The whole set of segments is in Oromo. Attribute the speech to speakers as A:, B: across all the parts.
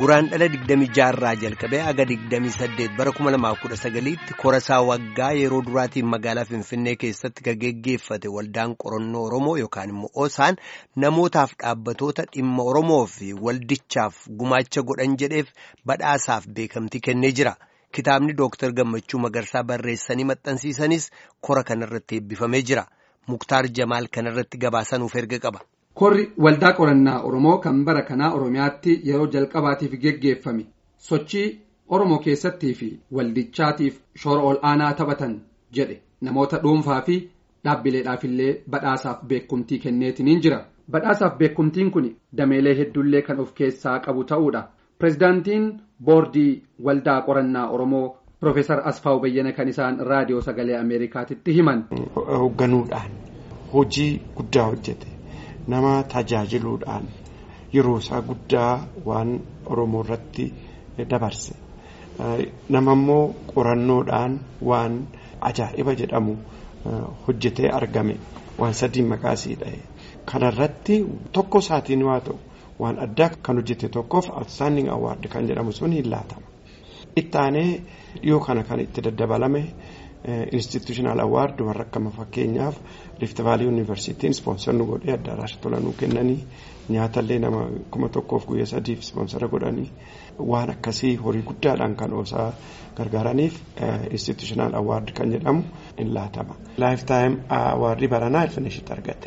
A: Guraan dhala 26 irraa jalqabee aga 28 bara 2019tti korasaa waggaa yeroo duraatiin magaalaa Finfinnee keessatti kan geggeeffate waldaan qorannoo Oromoo yookaan immoo OSAN namootaaf dhaabbatoota dhimma Oromoo fi waldichaaf gumaacha godhan jedheef badhaasaaf beekamtii kennee jira. Kitaabni Dooktar Gammachuu Magarsaa barreessanii maxxansiisanis kora kanarratti eebbifamee jira. Muktaar Jamaal kanarratti gabaasanuuf erga qaba.
B: Korri waldaa qorannaa Oromoo kan bara kanaa Oromiyaatti yeroo jalqabaatiif geggeeffame sochii Oromoo keessattii fi waldichaatiif shoora ol aanaa taphatan jedhe namoota dhuunfaa fi dhaabbileedhaafillee badhaasaaf beekumtii kenneetiniin jira. Badhaasaaf beekumtiin kun dameelee hedduullee kan of keessaa qabu ta'uudha. Pireezidaantiin boordii waldaa qorannaa Oromoo Profeesar Asfaaw Bayyana kan isaan raadiyoo sagalee Ameerikaatitti himan.
C: Hoogganuudhaan hojii guddaa hojjete. nama tajaajiluudhaan yeroo isaa guddaa waan Oromoo irratti dabarse nama immoo qorannoodhaan waan ajaa'iba jedhamu hojjetee argame waan sadii maqaasii dha'e kanarratti tokko isaatiin waa ta'u waan addaa kan hojjete tokkoof outstanding award kan jedhamu sun hin laatama. Ittaanee dhiyoo kana kan itti daddabalame. institutional award warra akkama fakkeenyaaf rift vaalii yuunivarsiitiin ispoonsarni godhee addaraasha tolanuu kennanii nyaatallee nama kuma tokkoof guyyaa sadiif ispoonsara godhanii waan akkasii horii guddaadhaan kan oosaa gargaaraniif institutional award kan jedhamu hin laatama. lifetime awardii baranaa ilfinishitti argate.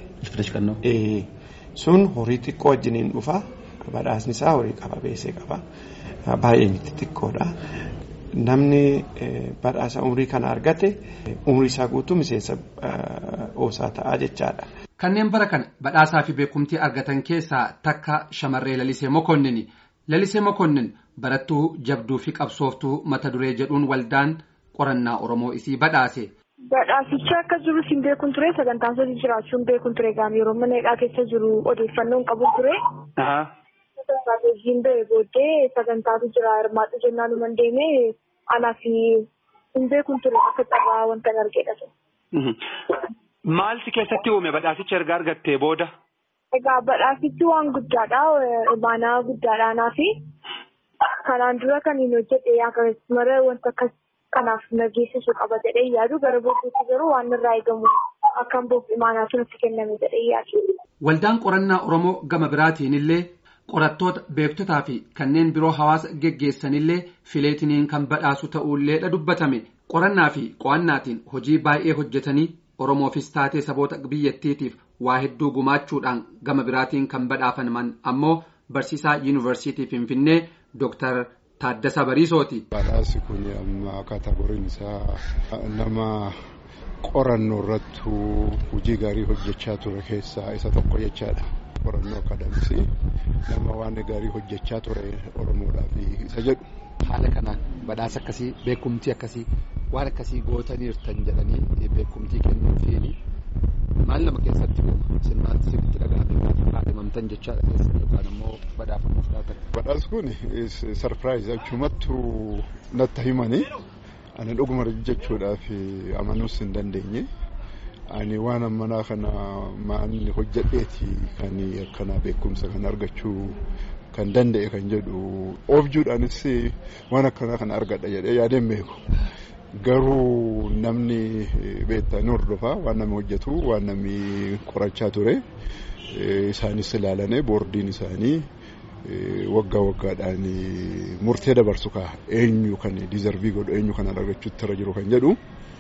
C: sun horii xiqqoo wajjiniin dhufa badhaasni isaa horii qaba beesee qaba baay'ee miti xiqqoodha. namni badhaasa umrii kana argate umrii isaa guutuu miseensa oosaa ta'aa jechaadha.
B: Kanneen bara kana badhaasaa fi beekumtii argatan keessaa takka shamarree Lalisee Mokonnin. Lalisee Mokonnin barattuu jabduu fi qabsooftuu mata duree jedhuun waldaan qorannaa Oromoo isii badhaase.
D: Badhaasicha akka jiru siin beekun ture sagantaan sadii jiraachuun beekun ture gaama yeroo mana hidhaa keessa jiru odeeffannoon qabu ture. Sagantaan ba'ee booddee sagantaatu jira hirmaadhu jennaan numan deemee anaa fi hin beekun ture akka carraa wanta argeedha.
E: Maalti keessatti uume badhaasicha erga argattee booda?
D: Egaa badhaasichi waan guddaadha. Imaanaa guddaadha anaa fi kanaan dura kan hin hojjete akkasumas wanta akkas kanaaf nageessisu qaba jedhee yaadu gara booddeetti garuu waan irraa eegamu akkan boof imaanaa sunatti kenname jedhee yaadu.
B: Waldaan qorannaa Oromoo gama biraatiin illee qorattoota beektotaa fi kanneen biroo hawaasa geggeessanillee fileetiniin kan badhaasu ta'uulleedha dubbatame qorannaa fi qo'annaatiin hojii baay'ee hojjetanii oromoofis taatee saboota biyyattiitiif waa hedduu gumaachuudhaan gama biraatiin kan badhaafaman ammoo barsiisaa yuunivarsiitii finfinnee dooktar Taaddasaa Bariisooti.
F: Badhaasi kun amma kaatagoriin isaa nama qorannoo irratti hojii gaarii hojjechaa ture keessaa isa tokko jechaadha. qorannoo akadamisii nama waan gaarii hojjechaa ture oromoodhaaf isa jedhu.
G: Haala kanaan badhaasa akkasii beekumtii akkasii waan akkasii gootaniirtan jedhanii beekumtii kennuufiin maal nama keessatti uuma isin maal sirriitti dhaga'amee kaadhimamtan jechaadha keessatti yookaan immoo badhaafamuuf laatan.
F: Badhaasni kun sarpiraayiz achumattu natti himanii ani dhuguma jechuudhaaf amanuus hin dandeenye. ani waan ammanaa kana maanni hojjedheeti kan akkana beekumsa kan argachuu kan danda'e kan jedhu oobjuudhaanis waan akkanaa kana argadha jedhee yaadeen beeku garuu namni beektaa ni hordofa waan namni hojjetu waan namni qorachaa ture isaanis ilaalanii boordiin isaanii waggaa waggaadhaan murtee dabarsu kaa eenyu kan diizarvii godhu eenyu kan argachuutti irra jiru kan jedhu.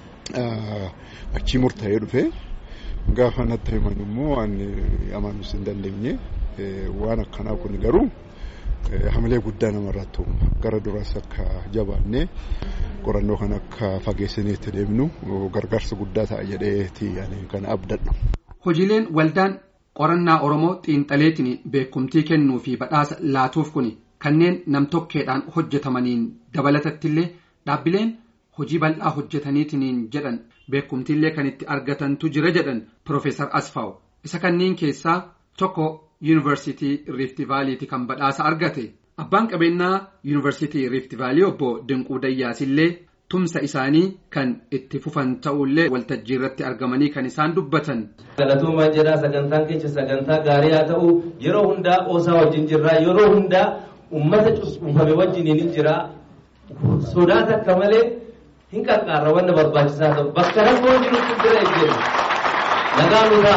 F: achii murtaa'ee dhufe gaafa natti himan immoo ani amanuus hin dandeenye waan akkanaa kun garuu hamilee guddaa namarratti uuma gara duraas akka jabaannee qorannoo kan akka fageessinee itti deemnu gargaarsa guddaa ta'a jedheeti ani kana abdadha.
B: Hojiileen waldaan qorannaa Oromoo xiinxaleetiin beekumtii kennuu fi badhaasa laatuuf kun kanneen namtokkeedhaan hojjetamaniin dabalatattillee dhaabbileen. hojii bal'aa hojjetaniitiin jedhan beekumtiillee kan itti argatantu jira jedhan Profeesar Asfaaw isa kanneen keessaa tokko yuunivarsiitii Riifti Vaaliiti kan badhaasa argate abbaan qabeenyaa yuunivarsiitii Riifti Vaalii obbo Dinquu Dayyaasillee tumsa isaanii kan itti fufan ta'ullee waltajjii irratti argamanii kan isaan dubbatan.
H: Galatuumaa jedhaa sagantaan keenya sagantaa gaarii haa ta'u yeroo hundaa qoosaa wajjin jirraa yeroo hundaa ummata cunqurfame wajjiniin hin jira sodaa takka malee hin qaqqaarra wanna barbaachisaa ta'u bakka rakkoo jirutti bira ejjenna nagaa nutaa.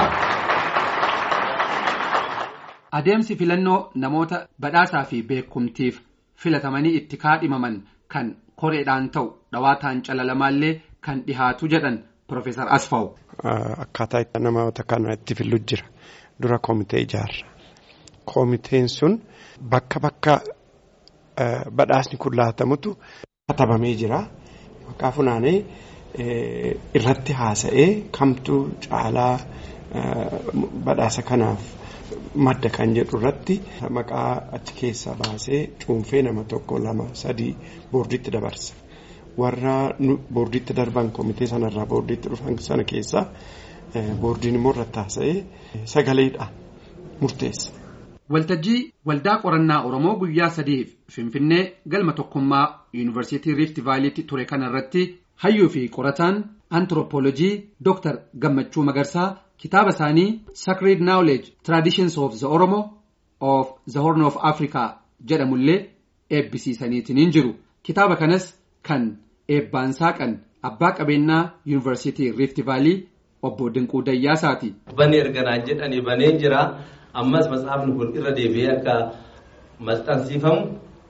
B: Adeemsi filannoo namoota badhaasaa fi beekumtiif filatamanii itti kaadhimaman kan koreedhaan ta'u dhawaataan calalamaallee kan dhihaatu jedhan Profeesar Asfaw.
C: Akkaataa itti namoota kana itti fillu jira. Dura komitee ijaarra. Komiteen sun bakka bakka badhaasni kun laatamutu katabamee jira. Maqaa funaanee irratti haasa'ee kamtu caalaa badhaasa kanaaf madda kan jedhu irratti maqaa achi keessaa baasee cuunfee nama tokko lama sadii boordiitti dabarsa. Warra boordiitti darban komitee sanarraa boordiitti dhufan sana keessaa boordiin immoo irratti haasa'ee sagaleedhaan murteessa.
B: Waltajjii waldaa qorannaa Oromoo guyyaa sadiif Finfinnee galma tokkummaa Yuunivarsiitii Riifti Vaaliitti ture kanarratti hayyuu fi qorataan antiroopoolojii Dr. Gammachuu Magarsaa kitaaba isaanii Sacred Knowledge Traditions of the Oromo of the Horn of Africa jedhamullee eebbisiisaniitiin jiru. Kitaaba kanas kan eebbaan saaqan abbaa qabeenyaa Yuunivarsiitii Riifti Vaalii obbo Dinquu Dayyaasaati.
H: Banee erganaan jedhanii baneen jira. Ammas matsaafni kun irra deebi'ee akka maxxansiifamu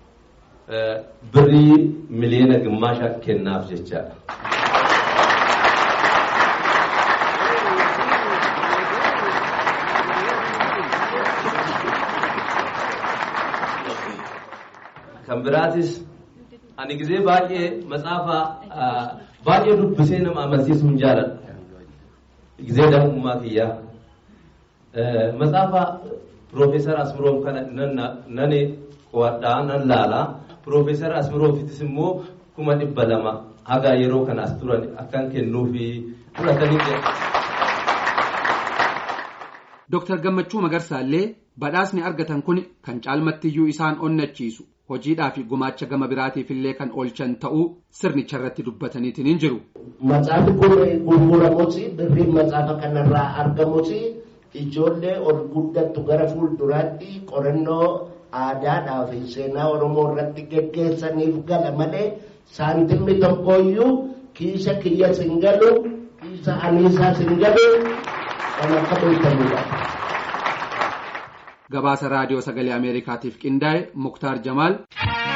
H: birrii miliyoona gimmaasha kennaaf jechaadha. Kan biraatis ani gizee baay'ee matsaafa baay'ee dubbisee nama amansiisuu hin jaaladhu. Gizee daa'imummaa kiyyaa. Matsaafa Piroofeesar Asmiroof kana nan qo'adhaa nan laalaa. Piroofeesar Asmiroofittis immoo kuma dhibba lama haga yeroo kana as turan akkan kennuufi fudhatanii jedha.
B: Dooktar Gammachuu Magarsaallee badhaasni argatan kun kan caalmattiyyuu isaan onnachiisu hojiidhaa fi gumaacha gama biraatiif illee kan oolchan ta'uu sirnicha irratti dubbataniitiin hin jiru.
I: Matsaafi kun gurguramuuti birriin matsaafa kanarraa argamuuti ijoollee ol guddattu gara fuulduraatti qorannoo aadaadhaa fi seenaa Oromoo irratti geggeessaniif gala malee saantimni tokkooyyuu kiisa kiyya sin galu kiisa aniisaa sin galu kan akka beekamudha.
B: Gabaasa raadiyoo sagalee Ameerikaatiif qindaa'e Muktaar Jamaal.